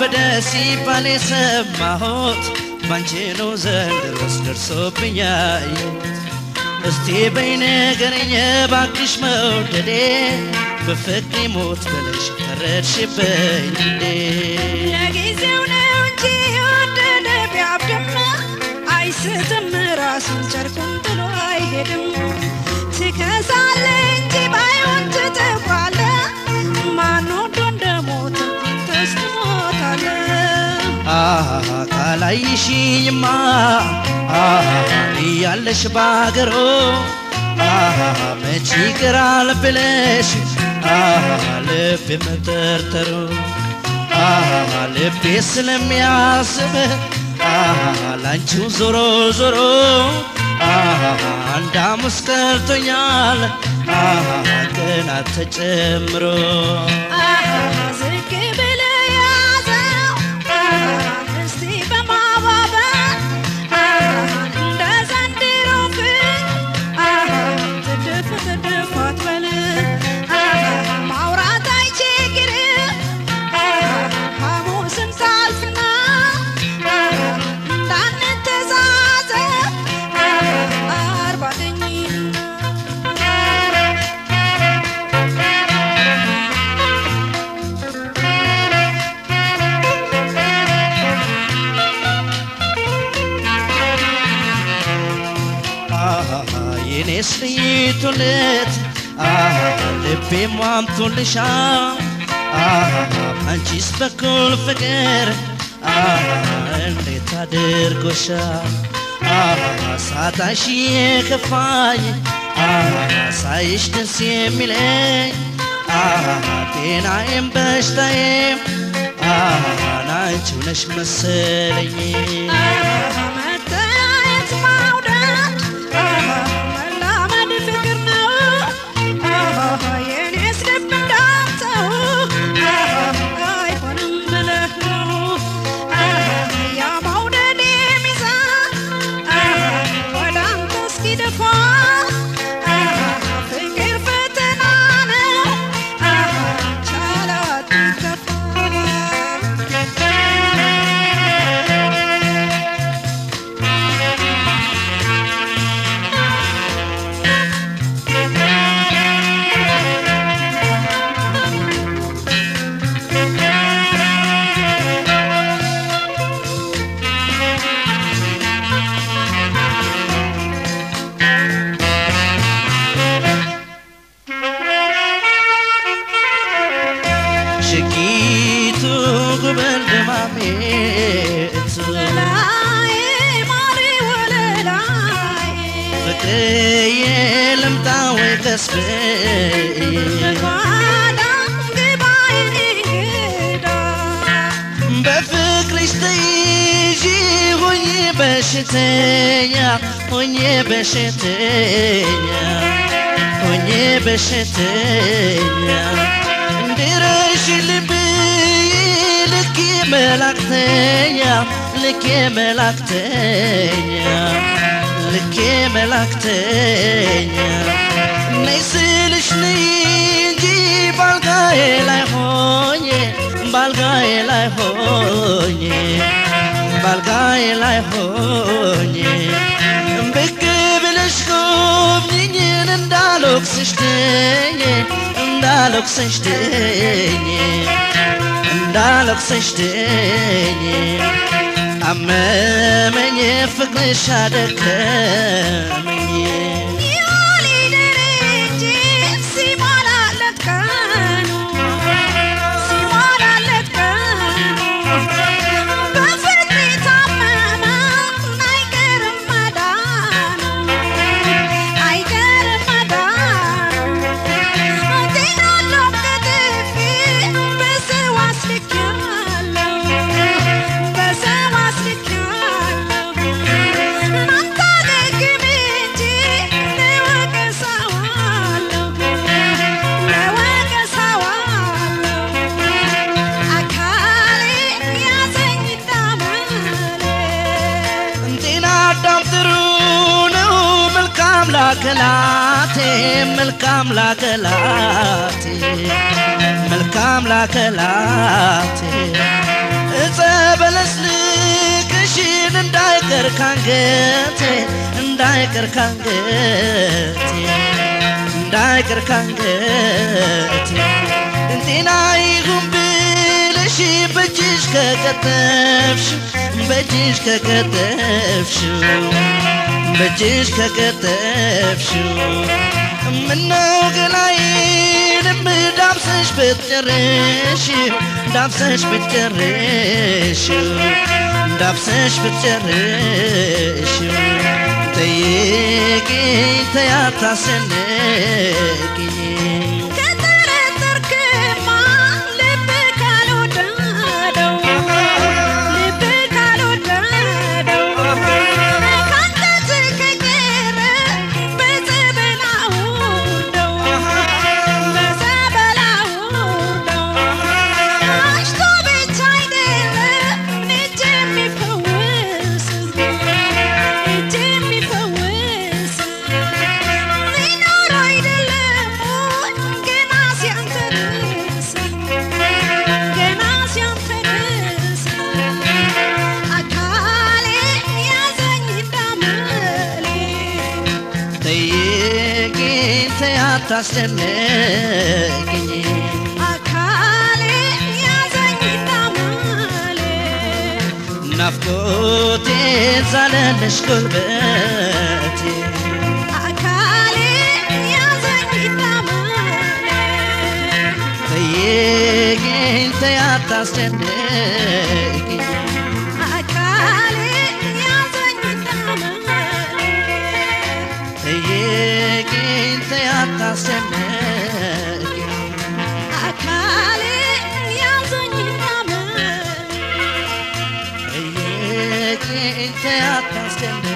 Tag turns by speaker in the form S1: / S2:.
S1: ተወለደ ሲባል የሰማሁት ባንቺ ነው ዘንድሮስ ደርሶብኝ ያየሁት። እስቲ በይ ንገረኝ እባክሽ መውደዴ በፍቅሬ ሞት ብለሽ ፈረድሽብኝ እንዴ?
S2: ለጊዜው ነው እንጂ የወደደ ቢያብድም አይስትም ራሱን ጨርቁን ጥሎ አይሄድም። ትከሳለ እንጂ ባይሆን ትጠፋለ። ማን ወዶ እንደሞተ አንተስ ትሞታለህ።
S1: አሃ ካላይሽኝማ አሃ እያለሽ ባገሮ አሃ መች ይቀራል ብለሽ አሃ ልብ መጠርጠሩ አሃ ልቤ ስለሚያስብ አሃ ላንቺው ዞሮ ዞሮ አሃ አንድ ሐሙስ ቀርቶኛል አሃ ቀናት ተጨምሮ
S2: አሃ ዝቅ ብለህ ያዘው እስቲ በማባበል እንደ ዘንድሮ ግን ትድፍ ትድፍ አትበል ማውራት አይቸግርም ሐሙስን ሳልፍና እንዳንተዛዘብ አርባ ቀኝ
S1: አሃ የኔስ ልይቱለት አሃ ልቤ ሟምቶልሻል አሃ አንቺስ በኩል ፍቅር አሃ እንዴት አድርጎሻል አሃ ሳጣሽ የከፋኝ አሃ ሳይሽ ደስ የሚለኝ አሃ ጤናዬም በሽታዬም አሃ ናንቺው ነሽ መሰለኝ
S2: መታየት ማውደድ መላመድ ፍቅር ነው። የኔስ ልብ እንዳንተው አይሆንም ብለህ ነው ያ መውደድ ሚዛን ወደ አንተ እስኪደፋ ፍቅር ፈተና ነው ቻላት ከፋ
S1: ሽጊቱ ጉበል ደማሜት
S2: ላይ ማሪ ወለላይ
S1: ፍቅርዬ ልምጣ ወይ ቀስብዬ
S2: ጓዳ ግባ የኔ እንግዳ
S1: በፍቅርሽ ተይዤ ሆኜ በሽተኛ ሆኜ በሽተኛ ሆኜ በሽተኛ እንድረሽ ልብዬ ልኬ መላክተኛ ልኬ መላክተኛ ልኬ መላክተኛ ነይ ስልሽ ነይ እንጂ ባልጋዬ ላይ ሆኜ ባልጋዬ ላይ ሆኜ ባልጋዬ ላይ ሆኜ ብቅ ብለሽ ጎብኝኝን እንዳልወቅስሽ ድኜ እንዳልወቅስሽ ድኜ እንዳልወቅስሽ ድኜ አመመኝ ፍቅርሽ አደከመኝ
S2: ይዋሊደር እንጂ ሲሞላለት ቀኑ ሲሞላለት ቀኑ በፍቅር የታመመ አይቀርም መዳኑ አይቀርም መዳኑ ጤናለው ከጥፊ በሰው አስልኬያለሁ በሰው አስልኬያለሁ እናንተ ደግም እንጂ ለወቀሳዋለሁ ለወቀሳዋለሁ አካሌ ያዘኝ እንዳመሌ
S1: ጤና አዳም ጥሩ ነው መልካም ላከላቴ መልካም ላከላቴ መልካም ላከላቴ እፀ በለስ ልቅሽን እንዳይቀር ካንገቴ እንዳይቀር ካንገቴ እንዳይቀር ካንገቴ ጤና ይሁን ብለሽ በእጅሽ ከቀጠፍሽ በእጅሽ ከቀጠፍሽው በእጅሽ ከቀጠፍሽው ምነው ገላዬንም ዳብሰሽ ብትጨርሽው ዳብሰሽ ብትጨርሽው ዳብሰሽ ብትጨርሽው ጠይቂኝ ተያታስጨንቂኝ
S2: ከጠረጠርክማ ልብ ካልወደደው ልብ ካልወደደው ካንተ ከቀረ በጸበል አውርደው በጸበል አውርደው አሽቶ ብቻ አይደለም እጅ የሚፈውስ እጅ የሚፈውስ ሊኖር አይደለም ገና ሲያንተርስ ገና ሲያንተርስ አካሌ ያዘኝ እንዳመሌ
S1: ጠይቂኝ ተያታስጨንቂኝ
S2: አካሌ ያዘኝ እንዳመሌ
S1: ናፍቆቴን ዛለለሽ ጉልበቴ
S2: አካሌ ያዘኝ እንዳመሌ
S1: ጠይቂኝ ተያታስጨንቂኝ
S2: አካሌ ያዘኝ እንዳመሌ
S1: ጠይቂኝ ተያታስጨንቂኝ
S2: አካሌ ያዘኝ እንዳመሌ
S1: ጠይቂኝ ተያታስጨንቂኝ